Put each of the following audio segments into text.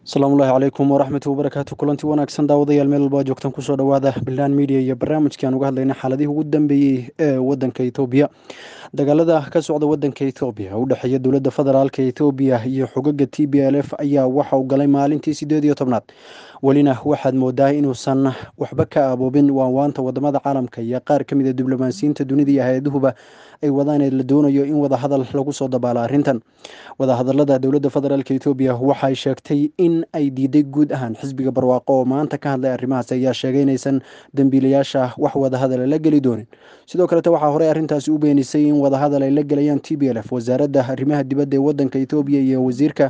asalaamullahi calaykum waraxmatu wabarakaatu kulanti wanaagsan daawadayaal meel walba joogtaan kusoo dhawaada bilan media iyo barnaamijkii aan uga hadlayna xaaladihii ugu dambeeyey ee wadanka etoobiya dagaalada ka socda wadanka etoobiya u dhexeeya dowladda federaalk etoobiya iyo xogaga t b l f ayaa waxa uu galay maalintii sideed iyo tobnaad welina waxaad moodaa inuusan waxba ka aboobin waanwaanta wadamada caalamka iyo qaar ka mid a diblomaasiyiinta dunida iyo hay-aduhuba ay wadaan ee la doonayo in wadahadal lagu soo dabaalo arrintan wadahadalada dowladda federaalk etoobiya waxay sheegtay in ay diiday guud ahaan xisbiga barwaaqo oo maanta ka hadlay arrimahaas ayaa sheegay inaysan dembiilayaasha wax wadahadala la geli doonin sidoo kalete waxaa horey arrintaasi u beenisay in wadahadal ay la gelayaan t b l f wasaaradda arrimaha dibadda ee wadanka etoobiya iyo wasiirka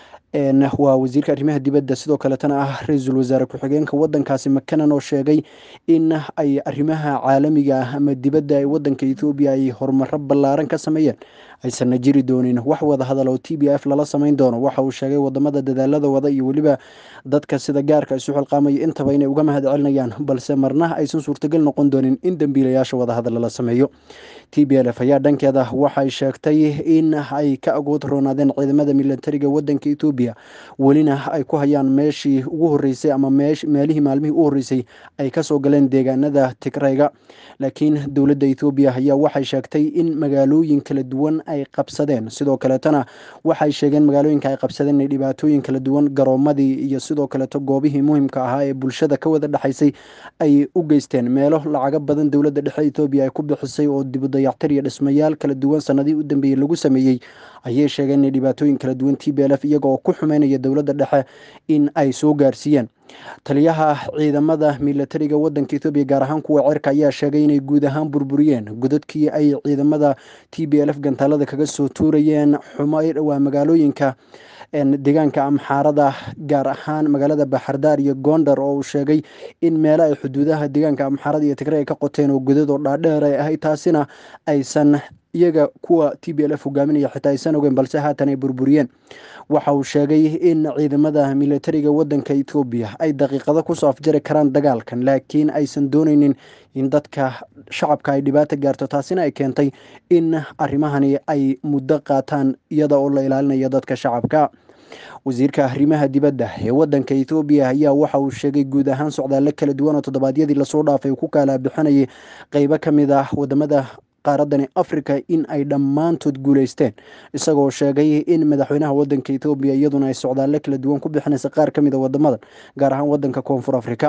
waa wasiirka arrimaha dibadda sidoo kaletana ah ra-iisul wasaare ku-xigeenka wadankaasi makanan oo sheegay in ay arrimaha caalamiga ah ama dibadda ee wadanka etoobiya ay horumaro ballaaran ka sameeyeen aysanna jiri doonin wax wada hadal oo t b f lala samayn doono waxa uu sheegay wadamada dadaalada wada iyo weliba dadka sida gaarka isu xilqaamaya intaba inay uga mahad celinayaan balse marna aysan suurtagal noqon doonin in dembiilayaasha wadahadal lala sameeyo t b l f ayaa dhankeeda waxay sheegtay in ay ka agood roonaadeen ciidamada milatariga wadanka etoobiya welina ay ku hayaan meeshii ugu horeysay ama meelihii maalmihii u horeysay ay kasoo galeen deegaanada tigrayga laakiin dowladda etoobiya ayaa waxay sheegtay in magaalooyin kala duwan ay qabsadeen sidoo kaletana waxay sheegeen magaalooyinka ay qabsadeen inay dhibaatooyin kala duwan garoomadii iyo sidoo kaleto goobihii muhimka ahaa ee bulshada ka wada dhexaysay ay u geysteen meelo lacago badan dowladda dhexe etoobiya ay ku bixisay oo dibudayactir iyo dhismayaal kala duwan sanadihii u dambeeyey lagu sameeyey ayay sheegeen inay dhibaatooyin kala duwan t b l f iyaga oo ku xumeynaya dowladda dhexe in ay soo gaarsiiyeen taliyaha ciidamada milatariga wadanka etoobiya gaar ahaan kuwa cerka ayaa sheegay inay guud ahaan burburiyeen godadkii ay ciidamada t b l f gantaalada kaga soo tuurayeen waa magaalooyinka deegaanka amxaarada gaar ahaan magaalada baxardaar iyo gondar oo uu sheegay in meelo ay xuduudaha deegaanka amxaarada iyo tigre ay ka qoteen oo godad oo dhaadheer ay ahayd taasina aysan iyaga kuwa t b l f hogaaminaya xitaa aysan ogeyn balse haatan ay burburiyeen waxa uu sheegay in ciidamada milatariga wadanka etoobiya ay daqiiqado kusoo afjari karaan dagaalkan laakiin aysan dooneynin in dadka shacabka ay dhibaato gaarto taasina ay keentay in arrimahani ay muddo qaataan iyada oo la ilaalinayo dadka shacabka wasiirka arrimaha dibadda ee wadanka etoobiya ayaa waxa uu sheegay guud ahaan socdaalo kala duwan oo toddobaadyadii lasoo dhaafay uu ku kala bixinayay qeybo ka mid ah wadamada qaaradani africa in ay dhammaantood guuleysteen isagoo sheegay in madaxweynaha wadanka etoobiya iyaduna ay socdaalo kala duwan ku bixinaysa qaar ka mid a wadamadan gaar ahaan wadanka koonfur africa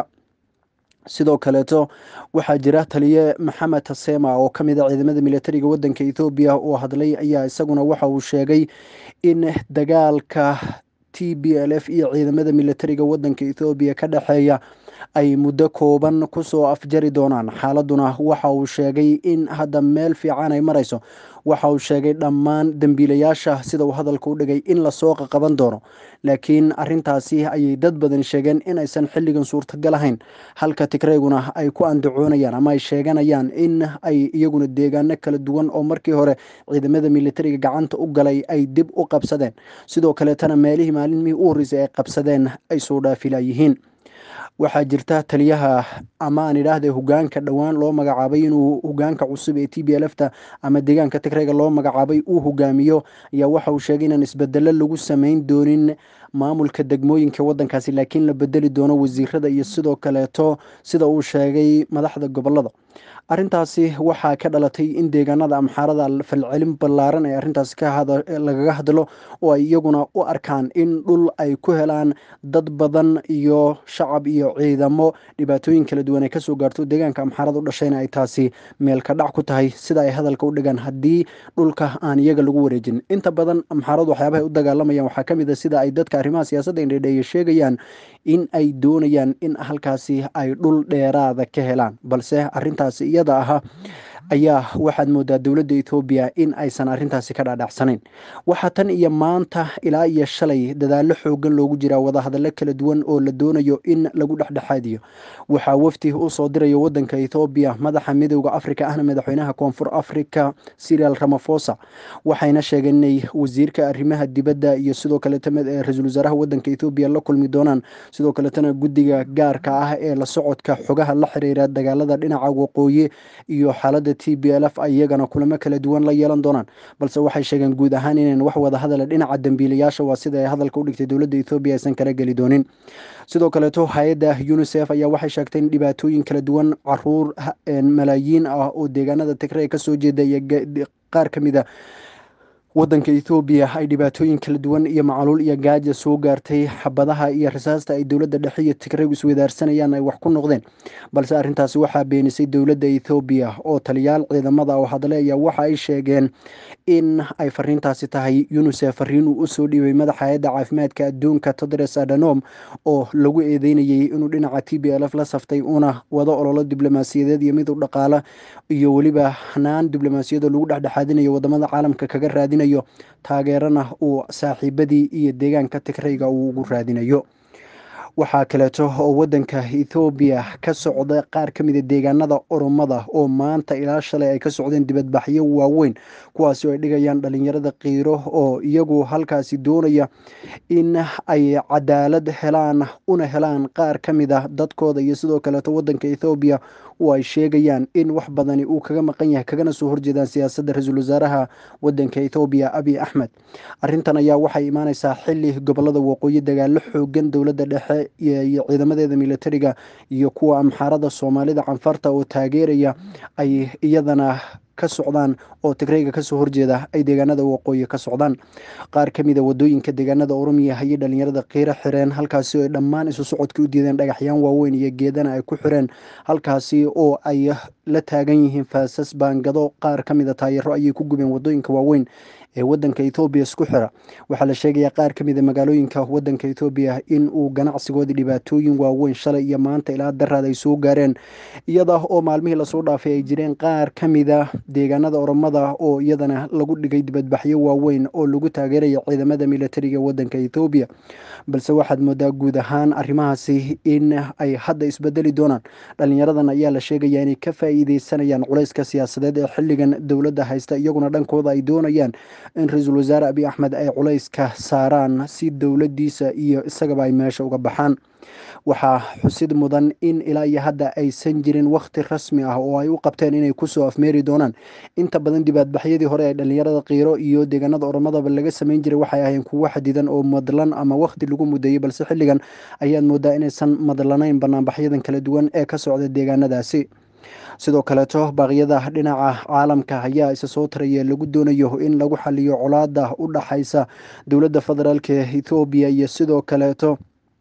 sidoo kaleeto waxaa jira taliye maxamed tasema oo ka mid a ciidamada milatariga wadanka etoobiya oo hadlay ayaa isaguna waxa uu sheegay in dagaalka t b l f iyo ciidamada milatariga wadanka etoobiya ka dhexeeya ay muddo kooban kusoo afjari doonaan xaaladuna waxa uu sheegay in hadda meel fiican ay marayso waxa uu sheegay dhammaan dembiilayaasha sida uu hadalka u dhigay in lasoo qaqaban doono laakiin arintaasi ayay dad badan sheegeen in aysan xilligan suurtagal ahayn halka tigreyguna ay ku andacoonayaan ama ay sheeganayaan in ay iyaguna deegaano kala duwan oo markii hore ciidamada militariga gacanta u galay ay dib u qabsadeen sidoo kaleetana meelihii maalimihii u horreysay ay qabsadeen ay soo dhaafilayihiin waxaa jirta taliyaha ama aan idhaahde hogaanka dhowaan loo magacaabay inuu hogaanka cusub ee t b l fta ama deegaanka tigreyga loo magacaabay uu hogaamiyo ayaa waxa uu sheegay inaan isbedelo lagu sameyn doonin maamulka degmooyinka wadankaasi laakiin la bedeli doono wasiirada iyo sidoo kaleeto sida uu sheegay madaxda gobolada arintaasi waxaa ka dhalatay in deegaanada amxaarada falcelin ballaaran ee arintaasi lagaga hadlo oo ay iyaguna u arkaan in dhul ay ku helaan dad badan iyo shacab iyo ciidamo dhibaatooyin kala duwan ay kasoo gaarto deegaanka amxaarada u dhashayna ay taasi meelka dhac ku tahay sida ay hadalka u dhigaan haddii dhulka aan iyaga lagu wareejin inta badan amxaaradu waxyaabahay u dagaalamayaan waxaa kamid a sida ay dadka arrimaha siyaasadda indhedheeye sheegayaan in ay doonayaan in halkaasi ay dhul dheeraada ka helaan balse arintaasi iyada aha ayaa waxaad moodaa dowladda etoobiya in aysan arintaasi ka dhaadhacsanayn waxaa tan iyo maanta ilaa iyo shalay dadaalo xoogan loogu jiraa wadahadallo kala duwan oo la doonayo in lagu dhexdhexaadiyo waxaa wafdi usoo diraya wadanka etoobiya madaxa midooda africa ahna madaxweynaha koonfur africa sirial ramafosa waxayna sheegeen inay wasiirka arrimaha dibadda iyo sidoo kaleeto ra-iisul wasaaraha wadanka etoobiya la kulmi doonaan sidoo kaleetana guddiga gaarka ah ee la socodka xogaha la xiriira dagaalada dhinaca waqooyi iyo xaalada t b l f iyagana kulamo kala duwan la yeelan doonaan balse waxay sheegeen guud ahaan inayn wax wada hadala dhinaca dambiilayaasha waa sida ay hadalka u dhigtay dowladda ethoobiya aysan kala geli doonin sidoo kaleeto hay-adda unisef ayaa waxay sheegtay in dhibaatooyin kala duwan caruur malaayiin ah oo deegaanada tigrey kasoo jeeda iyo qaar ka mid a wadanka ethoobiya ay dhibaatooyin kala duwan iyo macaluul iyo gaaja soo gaartay xabadaha iyo rasaasta ay dowladda dhexe iyo tigrey iswadaarsanayaan ay wax ku noqdeen balse arrintaasi waxaa beenisay dowladda ethoobiya oo taliyaal ciidamada oo hadle ayaa waxa ay sheegeen in ay fariintaasi tahay unisef fariin uu usoo dhiibay madaxa hay-adda caafimaadka adduunka todres adanom oo lagu eedeynayay inuu dhinaca t b l f la saftay una wado ololo diblomaasiyadeed iyo mid u dhaqaala iyo weliba hanaan diblomaasiyado lagu dhexdhexaadinayo wadamada caalamka kaga raadinayo taageerana uu saaxiibadii iyo deegaanka tigreyga uu ugu raadinayo waxaa kaleeto oo wadanka ethoobiya ka socda qaar ka mida deegaanada oromada oo maanta ilaa shalay ay ka socdeen dibadbaxyo waaweyn kuwaasi oo ay dhigayaan dhalinyarada kiiro oo iyagu halkaasi doonaya in ay cadaalad helaan una helaan qaar ka mid a dadkooda iyo sidoo kaleeto wadanka ethoobiya oo ay sheegayaan in wax badani uu kaga maqan yahay kagana soo horjeedaan siyaasadda ra-iisul wasaaraha wadanka ethoobiya abiy axmed arrintan ayaa waxay imaaneysaa xili gobolada waqooyi dagaalo xoogan dowladda dhexe iyo ciidamadeeda militariga iyo kuwa amxaarada soomaalida canfarta oo taageeraya ay iyadana ka socdaan oo tigreyga kasoo horjeeda ay deegaanada waqooyi ka socdaan qaar ka mida wadooyinka deegaanada oromiya ayay dhalinyarada qiiro xireen halkaasi oo ay dhammaan isu socodka u diideen dhagaxyaan waaweyn iyo geedana ay ku xireen halkaasi oo ay la taagan yihiin faasas baangado qaar ka mida taayaro ayay ku gubeen wadooyinka waaweyn ee wadanka ethoobiya isku xira waxaa la sheegayaa qaar ka mida magaalooyinka wadanka ethoobiya in uu ganacsigoodii dhibaatooyin waaweyn shalay iyo maanta ilaa daraad ay soo gaareen iyada oo maalmihii lasoo dhaafay ay jireen qaar ka mida deegaanada oromada oo iyadana lagu dhigay dibadbaxyo waaweyn oo lagu taageeraya ciidamada militariga wadanka ethoobiya balse waxaad moodaa guud ahaan arrimahaasi in ay hadda isbedeli doonaan dhalinyaradan ayaa la sheegaya inay ka faa-iideysanayaan culayska siyaasadeed ee xilligan dowladda haysta iyaguna dhankooda ay doonayaan in ra-iisul wasaare abiy axmed ay culayska saaraan si dowladdiisa iyo isagaba ay meesha uga baxaan waxaa xusid mudan in ilaa iyo hadda aysan jirin wakhti rasmi ah oo ay u qabteen inay kusoo afmeeri doonaan inta badan dibaadbaxyadii hore ee dhalinyarada kiiro iyo deegaanada oromadaba laga sameyn jiray waxay ahayn kuwo xadidan oo madlan ama wakhti lagu mudeeyey balse xilligan ayaad moodaa inaysan madlanayn banaanbaxyadan kala duwan ee ka socda deegaanadaasi sidoo kaleeto baaqyada dhinaca caalamka ayaa isa soo taraya lagu doonayo in lagu xaliyo colaada u dhaxaysa dowladda federaalk ethoobiya iyo sidoo kaleeto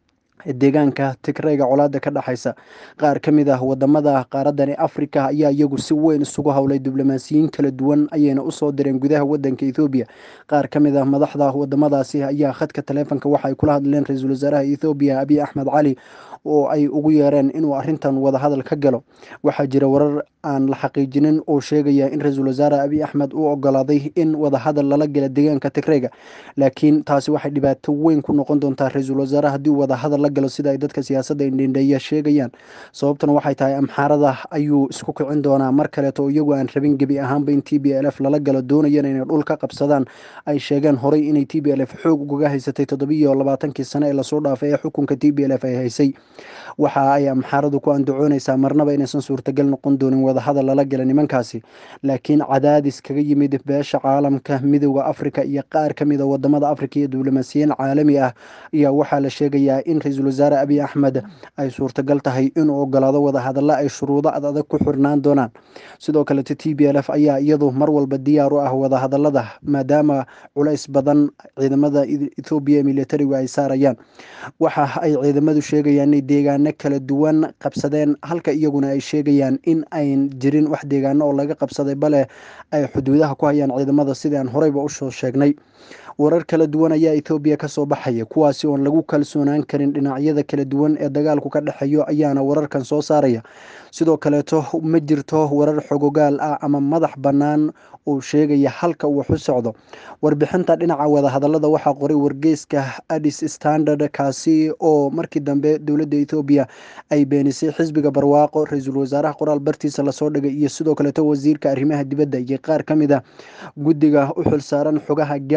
deegaanka tigreyga colaada ka dhexaysa qaar ka mid ah wadamada qaaradani africa ayaa iyagu si weyn isugu howlay diblomaasiyiin kala duwan ayayna usoo direen gudaha wadanka ethoobiya qaar ka mid ah madaxda wadamadaasi ayaa khadka taleefonka waxaay kula hadleen ra-iisul wasaaraha ethoobiya abiy axmed cali oo ay ugu yeereen inuu arintan wadahadal ka galo waxaa jira warar aan la xaqiijinin oo sheegaya in ra-iisul wasaare abiy axmed uu ogolaaday in wadahadal lala gala deegaanka tigreyga laakiin taasi waxay dhibaato weyn ku noqon doontaa ra-iisul wasaare haddii wadahadal la galo sida ay dadka siyaasadda indhindheeya sheegayaan sababtuna waxay tahay amxaarada ayuu isku kicin doonaa mar kaleeto oo iyagu aan rabin gebi ahaanba in t b l f lala galo doonayana inay dhul ka qabsadaan ay sheegeen horey inay t b l f xoog ugaga haysatay toddobiiyo labaatankii sane ee lasoo dhaafay ee xukunka t b l f ay haysay waxa ay amxaaradu ku andacooneysaa marnaba inaysan suurtagal noqon doonin wadahadal lala gala nimankaasi laakiin cadaadis kaga yimid beesha caalamka midooda africa iyo qaar ka mida wadamada africa iyo diblomaasiyiin caalami ah ayaa waxaa la sheegayaa in ra-iisul wasaare abiy axmed ay suurtagal tahay inuu ogolaado wadahadalla ay shuruudo ad adag ku xirnaan doonaan sidoo kaleto t b l f ayaa iyadu mar walba diyaar u ah wadahadalada maadaama culays badan ciidamada ethoobiya militarigu ay saarayaan waxa ay ciidamadu sheegayaan inay deegaano kala duwan qabsadeen halka iyaguna ay sheegayaan in ayn jirin wax deegaano oo laga qabsaday bale ay xuduudaha ku hayaan ciidamada sidii aan horeyba usoo sheegnay warar kala duwan ayaa ethoobiya kasoo baxaya kuwaasi oon lagu kalsoonaan karin dhinacyada kala duwan ee dagaalku ka dhexeeyo ayaana wararkan soo saaraya sidoo kaleeto ma jirto warar xogogaal ah ama madax bannaan uu sheegaya halka uu wax u socdo warbixinta dhinaca wadahadalada waxaa qoray wargeyska addis standard kaasi oo markii dambe dowladda ethoobiya ay beenisay xisbiga barwaaqo ra-iisul wasaaraha qoraal bartiisa lasoo dhigay iyo sidoo kaleeto wasiirka arrimaha dibadda iyo qaar ka mid a guddiga u xilsaaran xogaha gaarka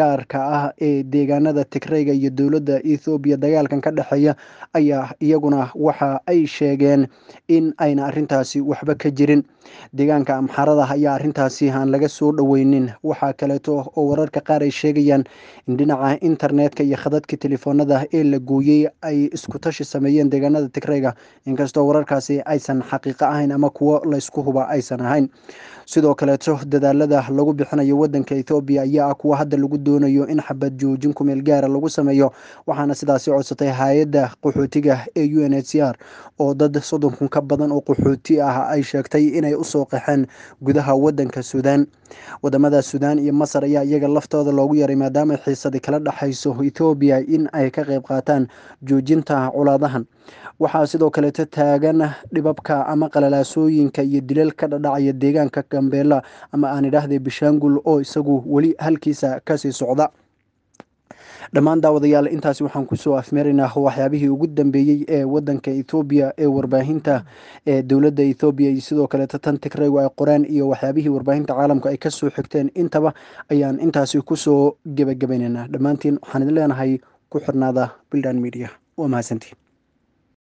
ah ee deegaanada tigreyga iyo dowladda ethoobiya dagaalkan ka dhexeeya ayaa iyaguna waxa ay sheegeen in ayna arrintaasi waxba ka jirin deegaanka amxarada ayaa arrintaasi aan laga soo dhoweynin waxaa kaleeto oo wararka qaar ay sheegayaan in dhinaca internetka iyo khadadka telefoonada ee la gooyey ay isku tashi sameeyeen deegaanada tigreyga inkastoo wararkaasi aysan xaqiiqo ahayn ama kuwo laysku huba aysan ahayn sidoo kaleeto dadaalada lagu bixinayo wadanka ethoobiya ayaa ah kuwa hadda lagu doonayo in xabad joojin kumeel gaara lagu sameeyo waxaana sidaasi codsatay hay-adda qaxootiga ee u n h c r oo dad soddon kun ka badan oo qaxooti ah ay sheegtay inay usoo qaxeen gudaha wadanka suudaan wadamada suudaan iyo masar ayaa iyaga laftooda loogu yaray maadaama xiisadi kala dhexayso ethoobiya in ay ka qayb qaataan joojinta colaadahan waxaa sidoo kaleeto taagan dhibabka ama qalalaasooyinka iyo dilal ka dhadhacaya deegaanka gambeela ama aan idhaahday bishaangul oo isagu weli halkiisa kasii socda dhammaan daawadayaal intaasi waxaan kusoo afmeeraynaa waxyaabihii ugu dambeeyey ee wadanka ethoobiya ee warbaahinta ee dowladda ethoobiya iyo sidoo kaleeto tan tigreygu ay qoreen iyo waxyaabihii warbaahinta caalamka ay kasoo xigteen intaba ayaan intaasi kusoo gebagabaynaynaa dhammaantiin waxaan idin leenahay ku xirnaada bildan media waa mahadsantiin